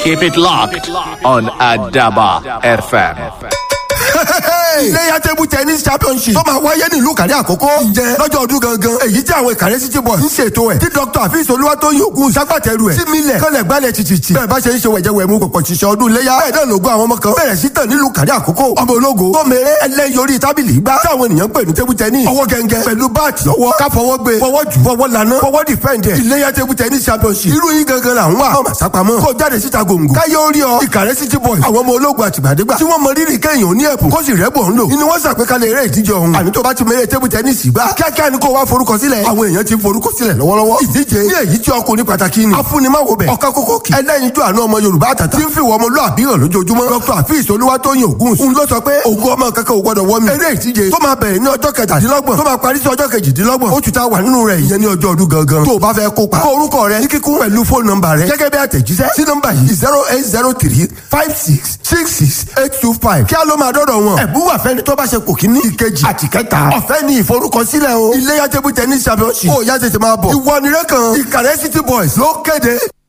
Keep it locked on Adaba FM. iléyà table tennis championship tó máa wáyé nílùú kàrí àkókò ǹjẹ́ lọ́jọ́ ọdún gangan èyí tí àwọn ìkàrẹ́ city boys ń ṣètò ẹ̀ tí dr afis olúwatóyìn ogun ṣàgbàtẹ̀rù ẹ̀ tí mílẹ̀ kọ́lẹ̀ gbálẹ̀ títìtì bẹ́ẹ̀ bá ṣe ń ṣe wẹ̀jẹ̀wẹ̀ mú pọ̀pọ̀ ṣiṣẹ́ ọdún iléyà bẹ́ẹ̀ náà lógún àwọn ọmọ kan bẹ̀rẹ̀ sí tàn nílùú kàrí àkókò ọmọ ológo tó mèrè ẹlẹ́yin orí tábìlì gbá táwọn ènìyàn ń pè ní table tennis ọwọ́ gẹ́gẹ́ pẹ̀lú báàtì lọ́wọ́ ká fọwọ́ gbé fọwọ́ jù fọwọ́ lana fọwọ́ defend ẹ̀ iléyà table tennis championship irú yín gangan là ń wà ọmọ àsápamọ́ kó jáde síta gbòǹgbò káyé orí ọ ìkàrẹ́ city boys àwọn ọmọ ológun àtìgbàdégbà tí wọ́n mọ rírì kéèyàn ní ẹ̀bùn kó sì rẹ́bùn ń lò inú wọn ṣàpèkalẹ̀ eré ìdíje ọ̀hún àmì tó bá ti mẹ́rẹ̀ tébù tẹ́nísì gbá kíákíá ni kò wá forúkọ sílẹ̀ àwọn èèyàn ti forúkọ sílẹ̀ lọ́wọ́lọ́wọ́ ìdíje ní èyí tí ọkùnrin pàtàkì ni afúnimáwo bẹ̀ ọ̀ká kókó kì ẹlẹ́yinjú àánú ọmọ yorùbá àtàtà tí ń fi wọ́n ọmọlúàbí hàn lójoojúmọ́ dr afis olúwatóyìn ògùn ń lọ sọ pé ògùn ọmọ kankan ò gbọdọ̀ wọ́mi eré ìdíje tó máa bẹ̀rẹ̀ ní ọjọ́ kẹtàdínlọ́gbọ̀n tó máa parí sí ọjọ́ kejìdínlọ́gbọ̀n oṣù tá a wà nínú rẹ̀ ìyẹn ní ọjọ́ ọdún gangan tó o bá fẹ́ kópa kó orúkọ rẹ ní kíkún pẹ̀lú fóònù nọ́mbà rẹ gẹ́gẹ́ bí àtẹ̀jíṣẹ́ sí nọ́mbà yìí zero eight zero three five six six six eight two five kí á ló máa dọ́dọ̀ wọn ẹ̀bùn wà fẹ́ni tó bá ṣe kò kíní ìkejì àti kẹta ọ̀fẹ́ ni ìforúkọsílẹ̀ o iléyà table tennis championship ó yá tètè máa bọ̀ ìwọ nìrẹ́ kan ìkàrẹ́ city boys ló kéde.